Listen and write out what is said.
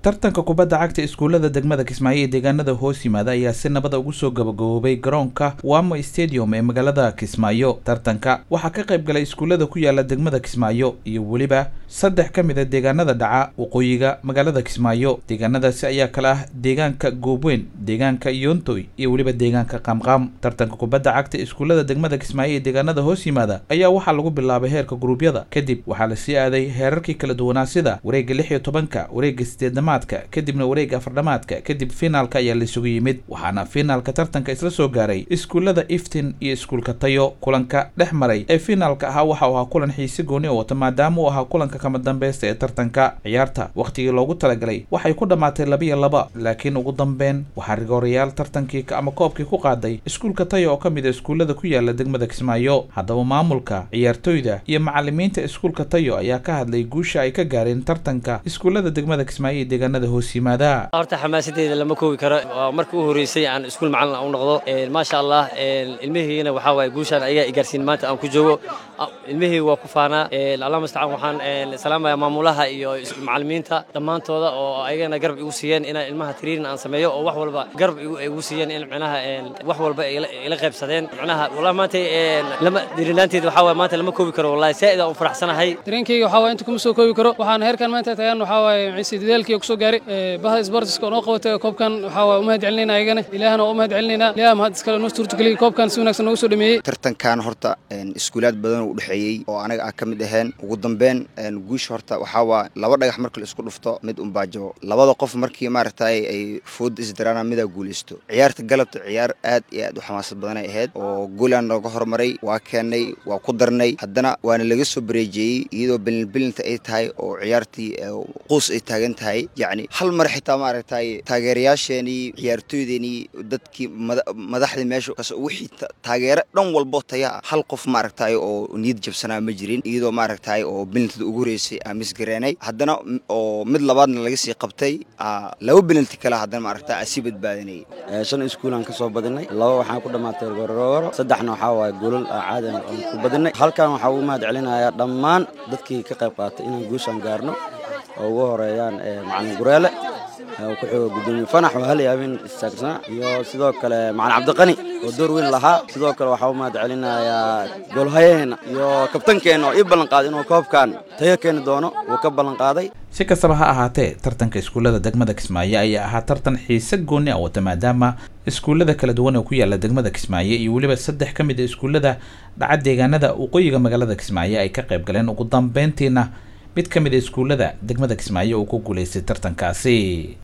tartanka kubadda cagta iskuullada degmada kismaayo ee deegaanada hoos yimaada ayaa si nabada ugu soo gabagaboobay garoonka wamo stadium ee magaalada kismaayo tartanka waxaa ka qayb galay iskuullada ku yaala degmada kismaayo iyo weliba saddex ka mid a deegaanada dhaca waqooyiga magaalada kismaayo deegaanadaasi ayaa kala ah deegaanka goobweyn deegaanka yoontoy iyo weliba deegaanka qaamqaam tartanka kubadda cagta iskuullada degmada kismaayo ee deegaanada hoos yimaada ayaa waxaa lagu bilaabay heerka guruubyada kadib waxaa lasii aaday heerarkii kala duwanaa sida wareegga lix iyo tobanka wareegga sideedamaadka kadibna wareegga afardhamaadka kadib finaalka ayaa laisugu yimid waxaana finaalka tartanka isla soo gaaray iskuullada iftin iyo iskuulka tayo kulanka dhex maray ee finaalka ahaa waxa uu ahaa kulan xiise gooni oo wata maadaama uu ahaa kulanka kama dambeysta ee tartanka ciyaarta wakhtigii loogu talagalay waxay ku dhammaatay labiyo laba laakiin ugu dambeyn waxaa rigoorayaal tartankii ama koobkii ku qaaday iskuulka tayo oo ka mid a iskuullada ku yaala degmada kismaayo haddaba maamulka ciyaartoyda iyo macalimiinta iskuulka tayo ayaa ka hadlay guusha ay ka gaareen tartanka iskuullada degmada kismaayo ee deegaanada hoos yimaada horta xamaasadeeda lama koobi karo waa markii u horeysay aan iskuul macalin u noqdo maasha allah ilmihiina waxaa waaye guushaan ayagaa igaarsiin maanta aan ku joogo ilmihii waa ku faanaa allah mustacaan waxaan salaamaya maamulaha iyo macalimiinta dhammaantooda oo ayagana garab igu siiyeen inaan ilmaha tiriirin aan sameeyo oo wax walba garab igu siiyeen in micnaha wax walba ila qaybsadeen micnaha wallahi maanta lama dirinaanteed waxaa waaye maanta lama koobi karo wallahi saa'id aan u faraxsanahay dareenkayga waxaa waaye inta kuma soo koobi karo waxaan heerkan maanta tagaan waxaa waaye maciise dadaalkii kusoo gaaray bahda sportiska oo noo qabatay koobkan waxaa waaye u mahad celinayna ayagana ilaahana oo u mahad celinayna ilaah mahad iskale noo suurtageliyey koobkan si wanaagsan noogu soo dhameeyey tartankan horta iskuulaad badan u dhexeeyey oo anaga ah ka mid aheen ugu dambeyn guusha horta waxaa waa laba dhagax marka la isku dhufto mid unbaa jabo labada qof markii maaragtay ay food isdaraana midaa guulaysto ciyaarta galabta ciyaar aad iyo aad u xamaasad badanay ahayd oo goolaan nooga hormaray waa keennay waa ku darnay haddana waana laga soo bareejeeyey iyadoo belinbelinta ay tahay oo ciyaartii quus ay taagan tahay yacni hal mar xitaa maaragtay taageerayaasheenii ciyaartooydeenii dadkii madaxdii meesha kas wixii taageero dhan walbo taya ah hal qof maaragtay oo niyad jabsanaa ma jirin iyadoo maaragtay oo belintada ugu horeysay aan misgareenay haddana oo mid labaadna laga sii qabtay laba belinti kale haddana maaragtay aan sii badbaadinayay shan iskuulaan ka soo badinay laba waxaan ku dhammaatay gororogoro saddexna waxaa waaye golol caadi aan ku badinay halkan waxaa ugu mahad celinayaa dhammaan dadkii ka qayb qaatay inaan guushaan gaarno oo ugu horeeyaan macalin gureele ku xigo gudoomiye fanax oo hal yaabin istaagsanaa iyo sidoo kale macalin cabdiqani oo door weyn lahaa sidoo kale waxaa u mahad celinayaa goolhayaheena iyo kabtankeenna oo ii ballanqaaday inuu koobkan tayo keeni doono uu ka ballanqaaday si kastaba ha ahaatee tartanka iskuullada degmada kismaayo ayaa ahaa tartan xiise gooni ah wata maadaama iskuullada kala duwan oo ku yaala degmada kismaayo iyo weliba saddex ka mid a iskuullada dhaca deegaanada waqooyiga magaalada kismaayo ay ka qayb galeen ugu dambeyntiina mid ka mid a iskuullada degmada kismaayo uu ku guulaystay tartankaasi